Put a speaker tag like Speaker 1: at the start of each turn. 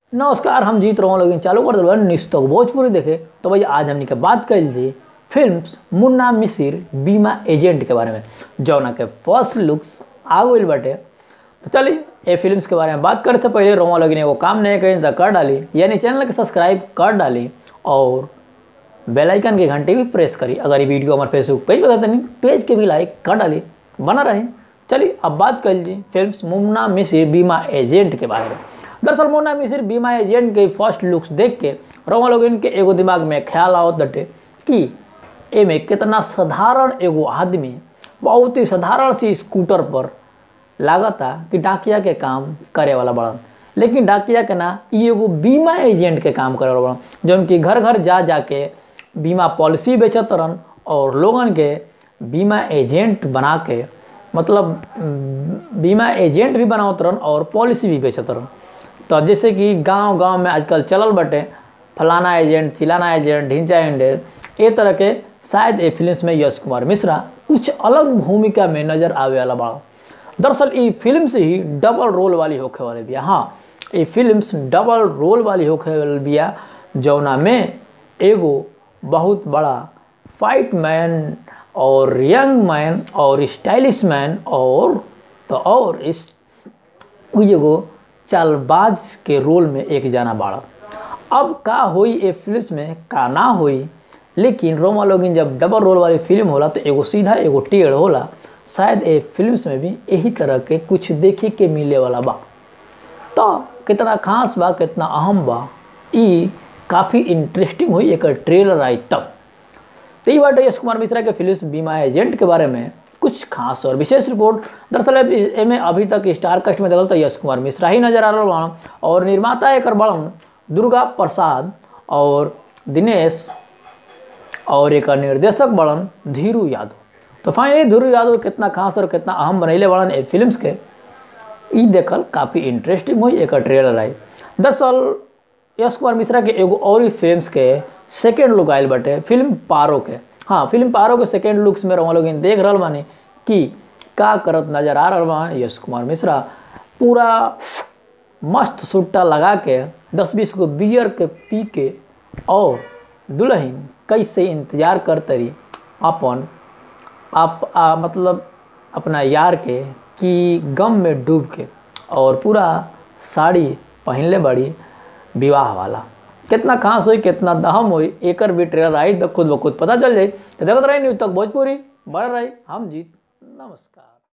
Speaker 1: नमस्कार हम जीत रहा लेकिन चालू कर दिल न्यूज़ तक भोजपुरी देखे तो भैया आज हमने के बात कर जी फिल्म मुन्ना मिसिर बीमा एजेंट के बारे में जौना के फर्स्ट लुक्स आ गई बाटे तो चलिए ये फिल्म्स के बारे में बात करते से पहले रोमा लोग एगो काम नहीं करें तो कर डाली यानी चैनल के सब्सक्राइब कर डाली और बेल आइकन के घंटे भी प्रेस करी अगर ये वीडियो हमारे फेसबुक पेज बताते नहीं पेज के भी लाइक कर डाली बना रहे चलिए अब बात कर लीजिए फिल्म मुन्ना मिसिर बीमा एजेंट के बारे में दरअसल मुन्ना मिसिर बीमा एजेंट के फर्स्ट लुक्स देख के रोमा लोग इनके एगो दिमाग में ख्याल आवत बटे कि एमे कितना साधारण एगो आदमी बहुत ही साधारण सी स्कूटर पर लागता कि डाकिया के काम करे वाला बड़न लेकिन डाकिया के ना ई एगो बीमा एजेंट के काम करे वाला बड़न जौन कि घर घर जा जाके बीमा पॉलिसी बेचत रहन और लोगन के बीमा एजेंट बना के मतलब बीमा एजेंट भी बनावत रहन और पॉलिसी भी बेचत रहन तो जैसे कि गांव गांव में आजकल चलल बटे फलाना एजेंट चिलाना एजेंट ढिंचा एजेंट ये तरह के शायद ये फिल्म में यश कुमार मिश्रा कुछ अलग भूमिका में नजर आवे वाला बड़ा दरअसल ये फिल्म से ही डबल रोल वाली होखे वाले बिया हाँ ये फिल्म डबल रोल वाली होखे वाली बिया जौना में एगो बहुत बड़ा फाइट मैन और यंग मैन और स्टाइलिश मैन और तो और इस एगो चालबाज के रोल में एक जाना बाड़ा अब का होई ए फिल्म में का ना होई लेकिन रोमा लोगिन जब डबल रोल वाली फिल्म होला तो एगो सीधा एगो टेढ़ होला शायद ए फिल्म में भी यही तरह के कुछ देखे के मिले वाला बा तो कितना खास बा कितना अहम बा ई काफ़ी इंटरेस्टिंग हुई एक ट्रेलर आई तब तो ये बाटे यश कुमार मिश्रा के फिल्म बीमा एजेंट के बारे में कुछ खास और विशेष रिपोर्ट दरअसल एमे अभी तक स्टार कास्ट में देखल तो यश कुमार मिश्रा ही नजर आ रहा बड़न और निर्माता एक बड़न दुर्गा प्रसाद और दिनेश और एक निर्देशक बड़न धीरू यादव तो फाइनली धीरू यादव कितना खास और कितना अहम बनैले बड़न ए फिल्म्स के ई देखल काफ़ी इंटरेस्टिंग हुई एक ट्रेलर आई दरअसल यश कुमार मिश्रा के एगो और ही फिल्म्स के सेकेंड लुक आयल बटे फिल्म पारो के हाँ फिल्म पारो के सेकेंड लुक्स में रहा लोग देख रहा बानी कि का करत नजर आ रहा बा यश कुमार मिश्रा पूरा मस्त सुट्टा लगा के दस बीस गो बियर के पी के और दुल्हन कैसे इंतजार करतरी अपन आप आ, मतलब अपना यार के कि गम में डूब के और पूरा साड़ी पहनले बड़ी विवाह वाला कितना खास हुई कितना दहम हुई एकर भी ट्रेलर आई तो खुद ब खुद पता चल जाए तो देखते रही न्यूज़ तक भोजपुरी बढ़ रही हम जीत नमस्कार